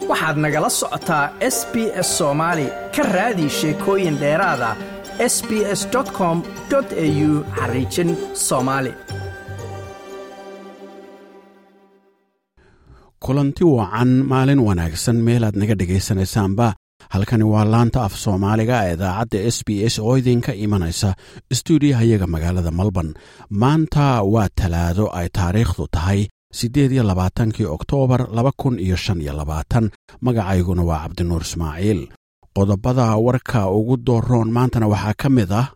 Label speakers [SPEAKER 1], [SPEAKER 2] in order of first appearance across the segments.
[SPEAKER 1] waxaad nagala socotaa s b s soomaali ka raadi sheekooyin dheeraada s b s com au xariijin soomaali
[SPEAKER 2] kulanti wacan maalin wanaagsan meelaad naga dhegaysanaysaanba halkani waa laanta af soomaaliga ee idaacadda s b s oo idinka imanaysa stuudiyahayaga magaalada melbourne maanta waa talaado ay taariikhdu tahay siddeed iyo labaatankii oktoobar laba kun iyo shan iyo labaatan magacayguna waa cabdinuur ismaaciil qodobada warka ugu dooroon maantana waxaa ka mid ah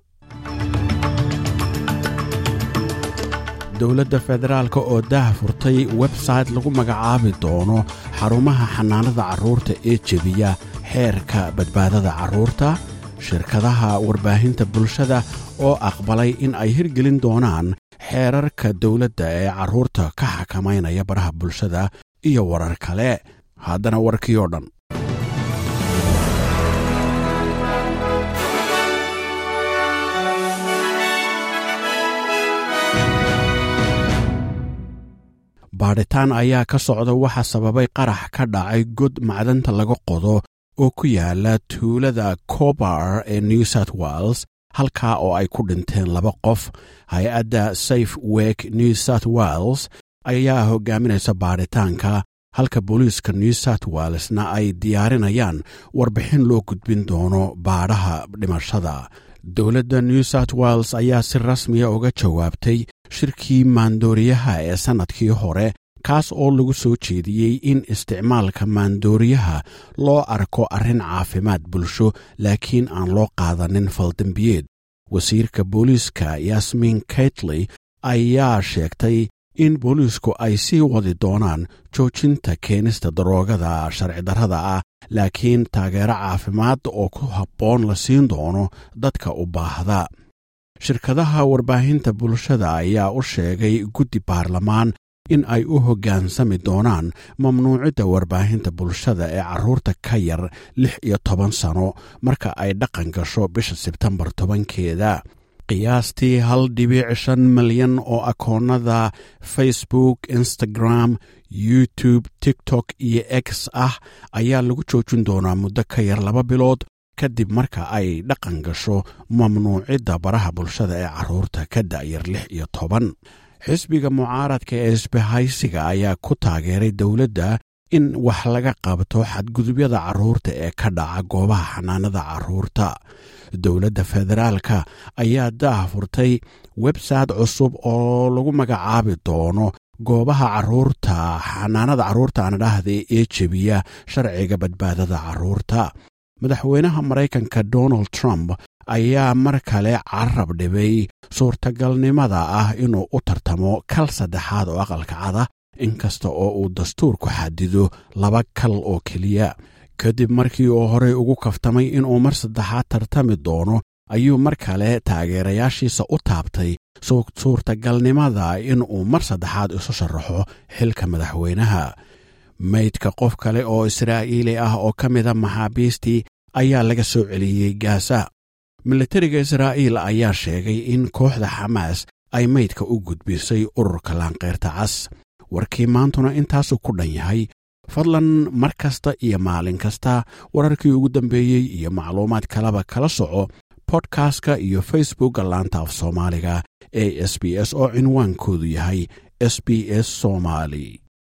[SPEAKER 2] dowladda federaalk oo daah furtay websayte lagu magacaabi doono xarumaha xanaanada carruurta ee jebiya xeerka badbaadada carruurta shirkadaha warbaahinta bulshada oo aqbalay in ay hirgelin doonaan xeerarka dowladda ee carruurta ka xakamaynaya baraha bulshada iyo warar kale haddana warkii oo dhan baadhitaan ayaa ka socda waxa sababay qarax ka dhacay god macdanta laga qodo oo ku yaala tuulada cobar ee new south wales halkaa oo ay ku dhinteen laba qof hay-adda safe wek new south wales ayaa hogaaminaysa baadhitaanka halka booliiska new south walesna ay diyaarinayaan warbixin loo gudbin doono baadhaha dhimashada dowladda new south wales ayaa si rasmiya uga jawaabtay shirkii maandooriyaha ee sannadkii hore kaas oo lagu soo jeediyey in isticmaalka maandooriyaha loo arko arrin caafimaad bulsho laakiin aan loo qaadanin faldembiyeed wasiirka booliiska yasmin kaitley ayaa sheegtay in booliisku ay sii wadi doonaan joojinta keenista daroogada sharcidarrada ah laakiin taageero caafimaad oo ku habboon la siin doono dadka u baahda shirkadaha warbaahinta bulshada ayaa u sheegay guddi baarlamaan in ay u hoggaansami doonaan mamnuucidda warbaahinta bulshada ee carruurta ka yar lix iyo toban sano marka ay dhaqan gasho bisha sebtembar tobankeeda qiyaastii hal dhibic shan milyan oo akoonnada facebook instagram youtube tiktok iyo x ah ayaa lagu joojin doonaa muddo ka yar laba bilood kadib marka ay dhaqan gasho mamnuucidda baraha bulshada ee carruurta ka da'yar lix iyo toban xisbiga mucaaradka ee isbahaysiga ayaa ku taageeray dowladda in wax laga qabto xadgudubyada carruurta ee ka dhaca goobaha xanaanada carruurta dowladda federaalka ayaa daah furtay websayte cusub oo lagu magacaabi doono goobaha carruurta xanaanada carruurta aan dhahda ee jebiya sharciga badbaadada carruurta madaxweynaha maraykanka donald trump ayaa mar kale carab dhibay suurtagalnimada ah inuu u tartamo kal saddexaad oo aqalka cada inkasta oo uu dastuurku xadido laba kal oo keliya kadib markii uu horey ugu kaftamay inuu mar saddexaad tartami doono ayuu mar kale taageerayaashiisa u taabtay suurtagalnimada inuu mar saddexaad isu sharaxo xilka madaxweynaha maydka qof kale oo israa'iili ah oo ka mida maxaabiistii ayaa laga soo celiyey gaasa militariga israa'iil ayaa sheegay in kooxda xamaas ay maydka u gudbisay ururka laanqeyrta cas warkii maantuna intaasuu ku dhan yahay fadlan mar kasta iyo maalin kasta wararkii ugu dambeeyey iyo macluumaad kaleba kala soco bodkastka iyo facebookka laanta af soomaaliga ee s b s oo cinwaankoodu yahay s b s somaali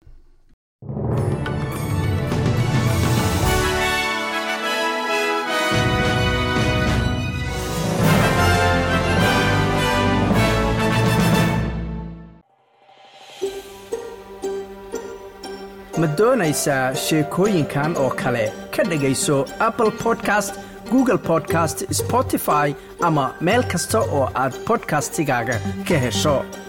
[SPEAKER 1] ma doonaysaa sheekooyinkan oo kale ka dhegayso apple podcast google podcast spotify ama meel kasta oo aad bodkastigaaga ka hesho